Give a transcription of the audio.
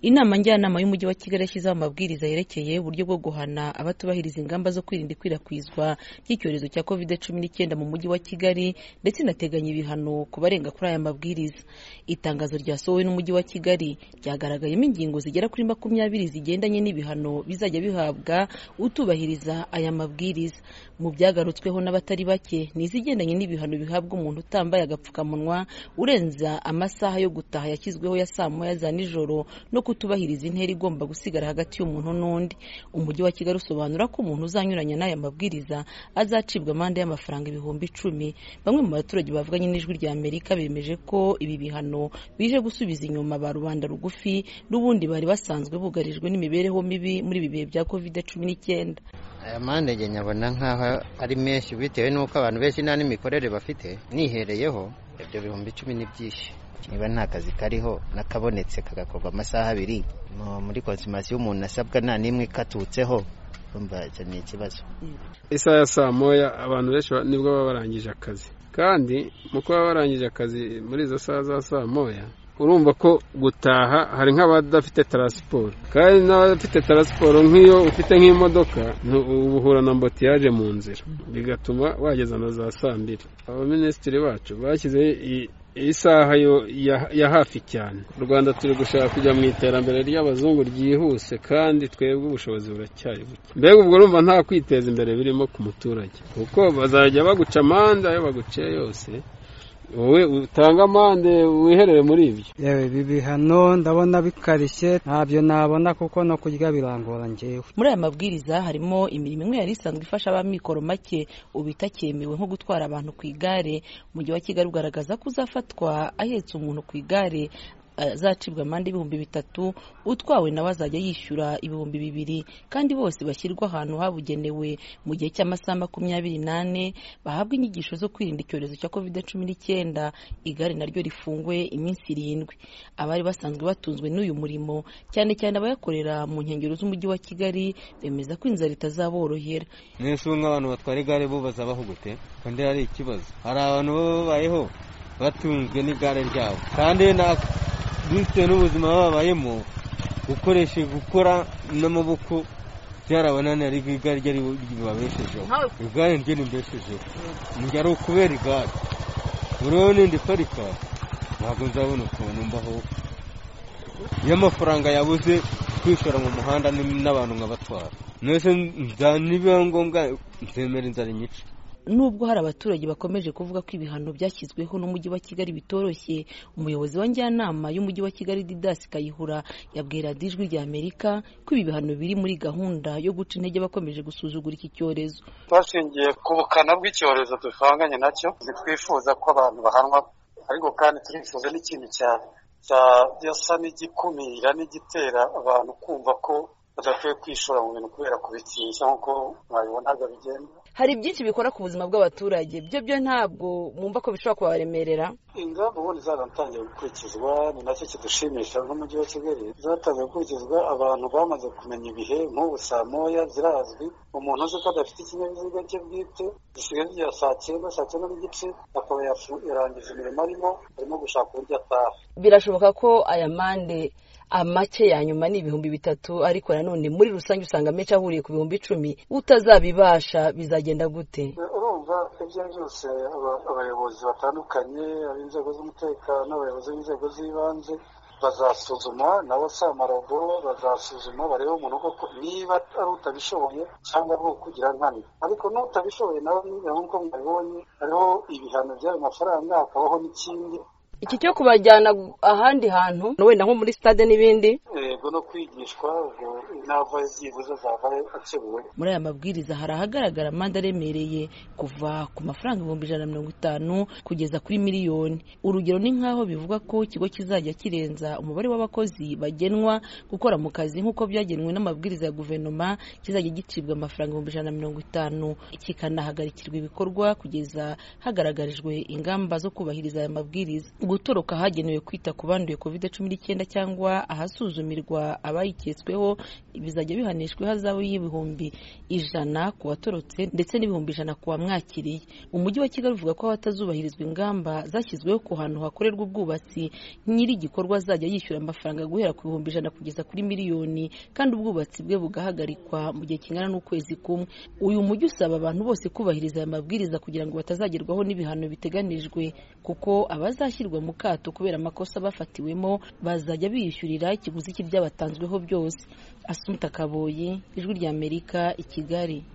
Inama Njyanama y'Umujyi wa Kigali yashyizeho amabwiriza yerekeye uburyo bwo guhana abatubahiriza ingamba zo kwirinda ikwirakwizwa ry'icyorezo cya Covid cumi n'icyenda mu Mujyi wa Kigali ndetse inateganya ibihano ku barenga kuri aya mabwiriza. Itangazo ryasohowe n'Umujyi wa Kigali ryagaragayemo ingingo zigera kuri makumyabiri zigendanye n'ibihano bizajya bihabwa utubahiriza aya mabwiriza. Mu byagarutsweho n'abatari bake ni izigendanye n'ibihano bihabwa umuntu utambaye agapfukamunwa urenza amasaha yo gutaha yashyizweho ya saa moya za nijoro no kutubahiriza intera igomba gusigara hagati y'umuntu n'undi. Umujyi wa Kigali usobanura ko umuntu uzanyuranya n'aya mabwiriza azacibwa amande y'amafaranga ibihumbi icumi. Bamwe mu baturage bavuganye n'Ijwi rya Amerika bemeje ko ibi bihano bije gusubiza inyuma ba rubanda rugufi n'ubundi bari basanzwe bugarijwe n'imibereho mibi muri ibi bihe bya covid cumi n'icyenda. aya mande njye nyabona nk'aho ari menshi bitewe n'uko abantu benshi nta n'imikorere bafite nihereyeho ibyo bihumbi icumi ni byinshi niba nta kazi kariho n'akabonetse kagakorwa amasaha abiri mu- muri konsimasiyo umuntu asabwa nta n'imwe ikatutseho urumva icyo ni ikibazo isaha ya saa moya abantu benshi ba- nibwo baba barangije akazi kandi mu kuba barangije akazi muri izo saha za saa moya urumva ko gutaha hari nk'abadafite taransiporo kandi n'abadafite taransiporo nk'iyo ufite nk'imodoka ntu- uba uhura na mbotiyaje mu nzira bigatuma wageza na za saa mbiri abaminisitiri bacu bashyizeho i- isaha yo ya- ya hafi cyane u rwanda turi gushaka kujya mu iterambere ry'abazungu ryihuse kandi twebwe ubushobozi buracyari buke mbega ubwo urumva nta kwiteza imbere birimo ku muturage kuko bazajya baguca amande ayo baguciye yose wowe utanga amande wiherere muri ibyo yewe ibi bihano ndabona bikarishye ntabyo nabona kuko no kurya birangora njyewe Muri aya mabwiriza harimo imirimo imwe yari isanzwe ifasha abamikoro make ubu itakemewe nko gutwara abantu ku igare. Umujyi wa Kigali ugaragaza ko uzafatwa ahetse umuntu ku igare azacibwa amande y'ibihumbi bitatu utwawe nawe azajya yishyura ibihumbi bibiri kandi bose bashyirwa ahantu habugenewe mu gihe cy'amasaha makumyabiri n'ane bahabwa inyigisho zo kwirinda icyorezo cya covid cumi n'icyenda igare naryo rifungwe iminsi irindwi abari basanzwe batunzwe n'uyu murimo cyane cyane abayakorera mu nkengero z'umujyi wa kigali bemeza ko inzara itazaborohera mwese ubu nk'abantu batwara igare bo bazabaho gute kandi ari ikibazo hari abantu baba babayeho batunzwe n'igare ryabo kandi na- bitewe n'ubuzima babayemo gukoresha gukora n'amaboko byarabananiye ariko igare ryo ribabeshejeho igare ryo rimbeshejeho njye ari ukubera igare buriho n'indi parika ntabwo nzabona ukuntu mbaho iyo amafaranga yabuze kwishora mu muhanda ni- n'abantu nkabatwara mwese nza- nibiba ngombwa nzemera inzara imico nubwo hari abaturage bakomeje kuvuga ko ibihano byashyizweho n'umujyi wa kigali bitoroshye umuyobozi wa njyanama y'umujyi wa kigali didas kayihura yabwira radiyo ijwi rya amerika ko ibi bihano biri muri gahunda yo guca intege abakomeje gusuzugura iki cyorezo bashingiye ku bukana bw'icyorezo duhanganye nacyo ntitwifuza ko abantu bahanwa ariko kandi turifuza n'ikintu cyane cyasa n'igikumira n'igitera abantu kumva ko badakwiye kwishora mu bintu kubera kubitinya nk'uko mwabibonaga bigenda hari byinshi bikora ku buzima bw'abaturage byo byo ntabwo mwumva ko bishobora kubaremerera ingamba ubundi zaratangiye gukurikizwa ni nacyo kidushimisha n'umujyi wa kigali zatangiye gukurikizwa abantu bamaze kumenya ibihe nk'ubu saa moya zirazwi umuntu uzi ko adafite ikinyabiziga cye bwite gisigaye igihe saa cyenda saa cyenda n'igice akaba yafu- yarangije imirimo arimo arimo gushaka uburyo ataha birashoboka ko aya mande amake ya nyuma ni ibihumbi bitatu ariko nanone muri rusange usanga menshi ahuriye ku bihumbi icumi utazabibasha bizagenda gute urumva ibyo byose aba- abayobozi batandukanye ab'inzego z'umutekano abayobozi b'inzego z'ibanze bazasuzuma nabo samarabo bazasuzuma barebe umuntu koko niba ari utabishoboye cyangwa ari ukugira nkana ariko n'utabishoboye nawe niba nk'uko mwabibonye hariho ibihano by'ayo mafaranga hakabaho n'ikindi iki cyo kubajyana ahandi hantu wenda nko muri stade n'ibindi yego no kwigishwa ubwo inava byibuze zavayo akebuwe muri aya mabwiriza hari ahagaragara amande aremereye kuva ku mafaranga ibihumbi ijana na mirongo itanu kugeza kuri miliyoni urugero ni nk'aho bivugwa ko ikigo kizajya kirenza umubare w'abakozi bagenwa gukora mu kazi nk'uko byagenwe n'amabwiriza ya guverinoma kizajya gicibwa amafaranga ibihumbi ijana na mirongo itanu kikanahagarikirwa ibikorwa kugeza hagaragarijwe ingamba zo kubahiriza aya mabwiriza gutoroka hagenewe kwita ku banduye covid cumi n'icyenda cyangwa ahasuzumirwa ihanirwa abayiketsweho bizajya bihanishwa ihazabu y'ibihumbi ijana ku watorotse ndetse n'ibihumbi ijana ku wamwakiriye umujyi wa kigali uvuga ko hatazubahirizwa ingamba zashyizweho ku hantu hakorerwa ubwubatsi nyiri igikorwa azajya yishyura amafaranga guhera ku bihumbi ijana kugeza kuri miliyoni kandi ubwubatsi bwe bugahagarikwa mu gihe kingana n'ukwezi kumwe uyu mujyi usaba abantu bose kubahiriza aya mabwiriza kugira ngo batazagerwaho n'ibihano biteganijwe kuko abazashyirwa mu kato kubera amakosa bafatiwemo bazajya biyishyurira ikiguzi cy'ibyabatanzweho byose asunika kaboyi ijwi ry'amerika i kigali